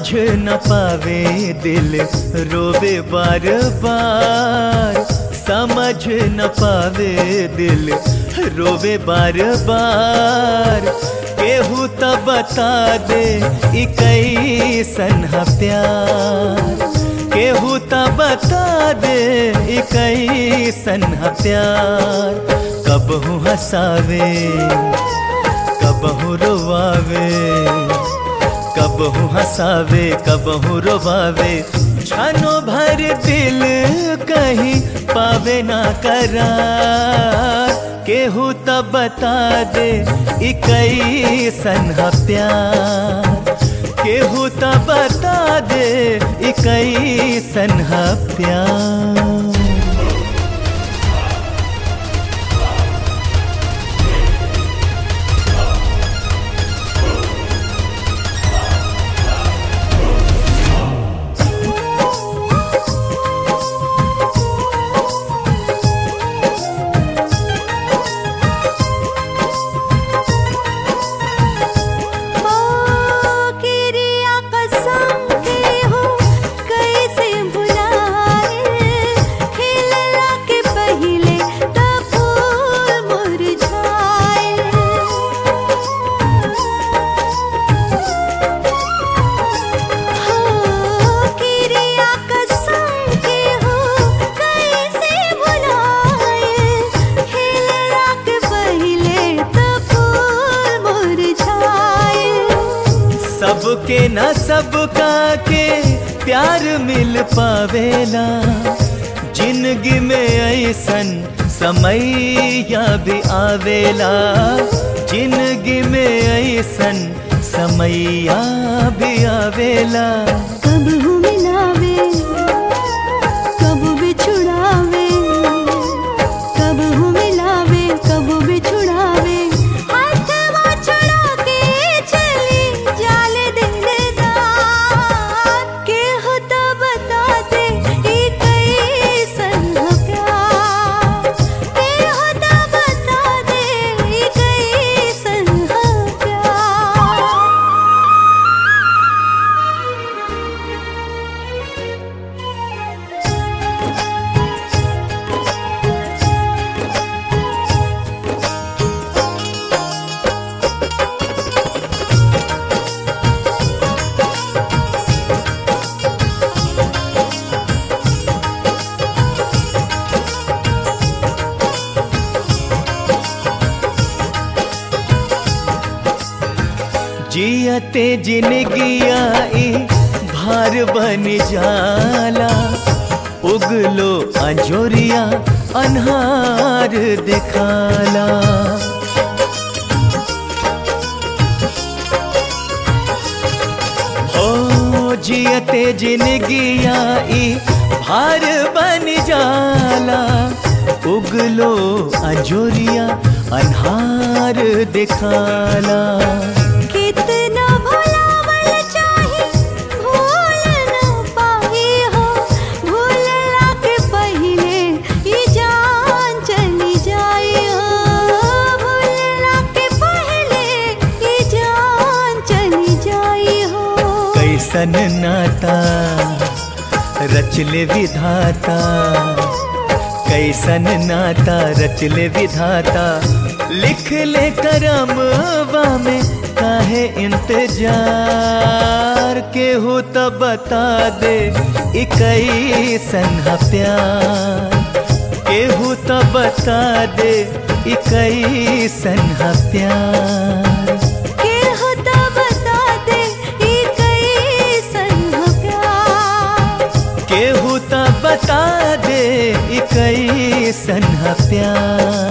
समझ न पावे दिल रोवे बार बार समझ न पावे दिल रोवे बार बार केहू त बता दे ई कैसन ह प्यार केहू त बता दे ई कैसन ह प्यार कबहू हंसावे कबहू रोवावे कबहू हंसावे कबहू रोवावे छानो भर दिल कहीं पावे ना करार केहू त बता दे ई कैसन ह प्यार केहू त बता दे ई कैसन ह प्यार ओ किरिया कसम के हो कैसे भुलाए खिलला के पहिले त फूल मुरझाए हो किरिया कसम के हो कैसे भुलाए खिलला के पहिले त फूल मुरझाए सबके न सबका के प्यार मिल पावेला जिंदगी में ऐसन समय या भी आवेला जिंदगी में ऐसन समय या भी आवेला कब हूँ मिलावे कब बिछुड़ावे कब हूँ मिलावे कब बिछुड़ावे हाथवा छुड़ा के चली जाल दिलदार के हो तो बता दे ई कैसन ह प्यार के हो तो बता दे ई कैसन ह प्यार जियते जिनगिया ई भार बन जाला उगलो अंजोरिया अनहार दिखाला ओ जियते जिनगिया ई भार बन जाला उगलो अंजोरिया अनहार दिखाला कितना भुलावल चाही भूल न पाही हो भूलला के पहिले ई जान चली जाई हो भूलला के पहिले ई जान चली जाई हो कैसन नाता रचले विधाता कैसन नाता रचले विधाता लिख ले करमवा में काहे इंतजार केहू तो बता दे ई कैसन ह प्यार केहू तो बता दे ई कैसन ह प्यार के हो तो बता दे ई कैसन ह प्यार केहू त बता दे ई कैसन ह प्यार